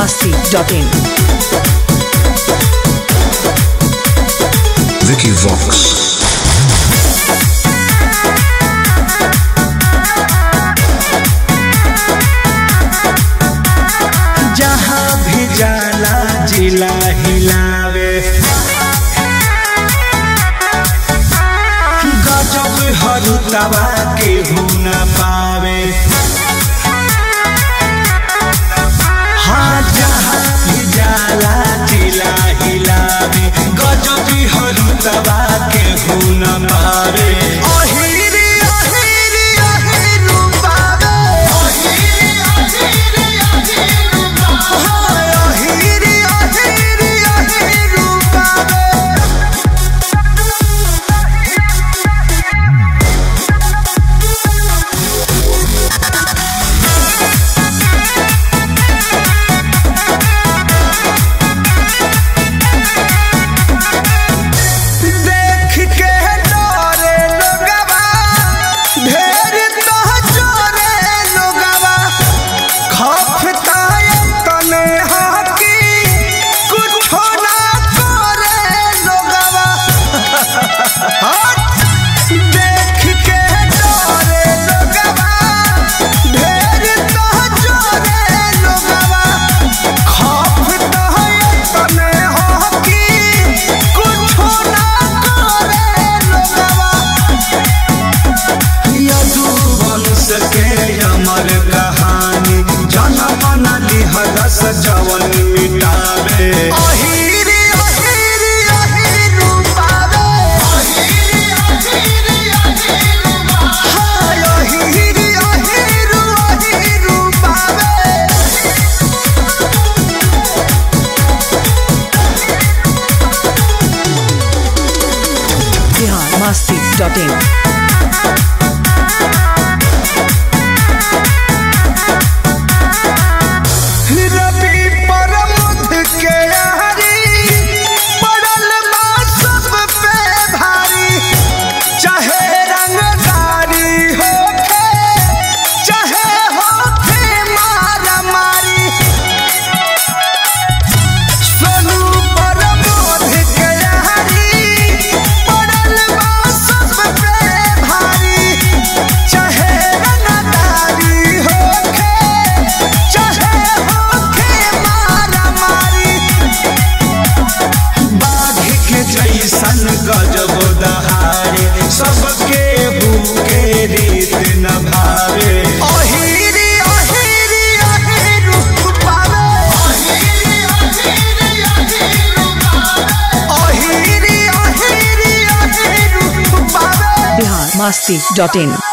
masti.in. Vicky Vox. जहाँ भी जाला जिला हिलावे गजब हरुतवा के न पावे हाँ जहाँ भी जाला जिला हिलावे गजब हरुतवा के न पावे अहिरी अहिरी अहिरू पावे हाय अहिरी अहिरी अहिरू पावे देख के डरे लोगवा ढेर तो चोरे लोगवा खफता तने हाकी कुछो ना करे लोगवा देख के डरे लोगवा ढेर तो चोरे लोगवा खफता तने हाकी कुछो ना करे लोगवा यदु वंश के अमर कहानी जनम न लिहरस जवन मिटावे अहिरी अहिरी अहिरू पावे हाय अहिरी अहिरू अहिरू पावे Bihar masti.in. रवि परमुद के यारी पड़ल बा सब पे भारी चाहे रंगदारी होखे चाहे होखे मारा मारी सोनू परमुद के यारी पड़ल बा सब पे भारी चाहे रंगदारी होखे चाहे होखे मारा मारी बाघ के जैसन गजब दहारे सबके भूखे रीत न भावे अहिरी अहिरी अहिरू पावे अहिरी अहिरी अहिरू पावे Bihar masti.in.